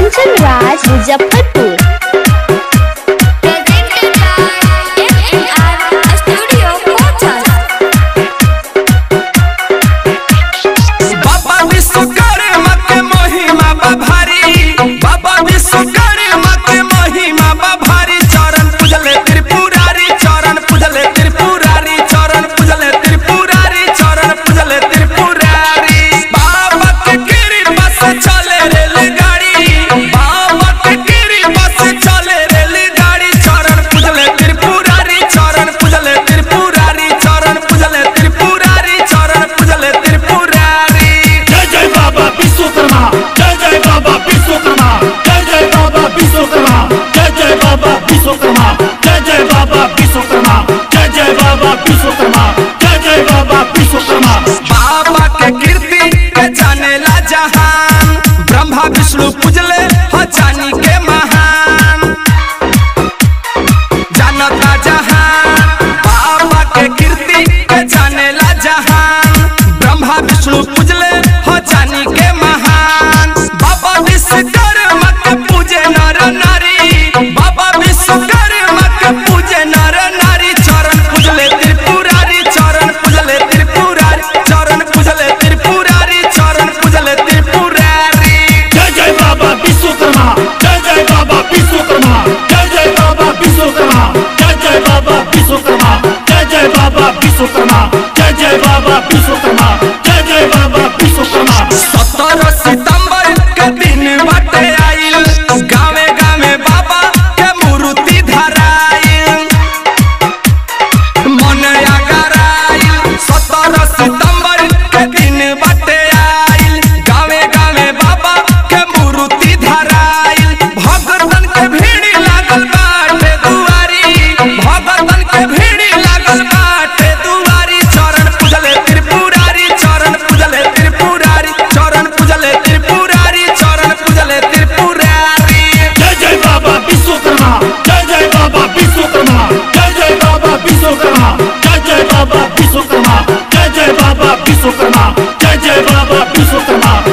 Kanchan Raj Muzaffarpur Presented by MNR Studio Photos. बाबा विश्वकर्मा के महिमा बा भारी बाबा विश्वकर्मा के महिमा बा भारी चरण पूजले त्रिपुरारी चरण पूजले त्रिपुरारी चरण पूजले त्रिपुरारी चरण पूजले त्रिपुरारी बाबा के कृपा से चले रेलगाड़ी बाबा के कृपा से चले रेलगाड़ी चरण पूजले त्रिपुरारी चरण पूजले त्रिपुरारी चरण पूजले त्रिपुरारी चरण पूजले त्रिपुरारी जय जय बाबा विश्वकर्मा जय जय बाबा विश्वकर्मा जय जय बाबा विश्वकर्मा जय जय बाबा विश्वकर्मा जय जय बाबा विश्वकर्मा जय जय बाबा विश्वकर्मा जय जय बाबा विश्वकर्मा बाबा के कीर्ति के जानेला जहान ब्रह्मा विष्णु पूजले हो जानी के महान जानता जहान बाबा के कीर्ति के जानेला जहान ब्रह्मा विष्णु पूजले हो जानी के महान बाबा विश्वकर्मा के पूजे नर नारी बाबा विश्वकर्मा के पूजे नर नारी चरण पूजले त्रिपुरारी चरण पूजले त्रिपुरारी चरण पूजले त्रिपुरारी चरण पूजले त्रिपुरारी जय जय बाबा विश्वकर्मा जय जय बाबा विश्वकर्मा जय जय बाबा विश्वकर्मा जय जय बाबा विश्वकर्मा जय जय बाबा विश्वकर्मा जय जय बाबा विश्वकर्मा जय जय बाबा विश्वकर्मा सत्रह सितंबर के दिन बाटे आइल गावे गावे बाबा के मूर्ति धराइल मन अगराइल सत्रह सितंबर के दिन बाटे आइल गावे गावे बाबा के मूर्ति धराइल भगतन के भीड़ लागल बाटे दुआरी भगतन के भीड़ लागल बाटे दुआरी चरण पूजले त्रिपुरारी चरण पूजले त्रिपुरारी चरण पूजले त्रिपुरारी चरण पूजले त्रिपुरारी जय जय बाबा विश्वकर्मा जय जय बाबा विश्वकर्मा जय जय बाबा विश्वकर्मा जय जय बाबा विश्वकर्मा जय जय बाबा विश्वकर्मा जय जय बाबा विश्वकर्मा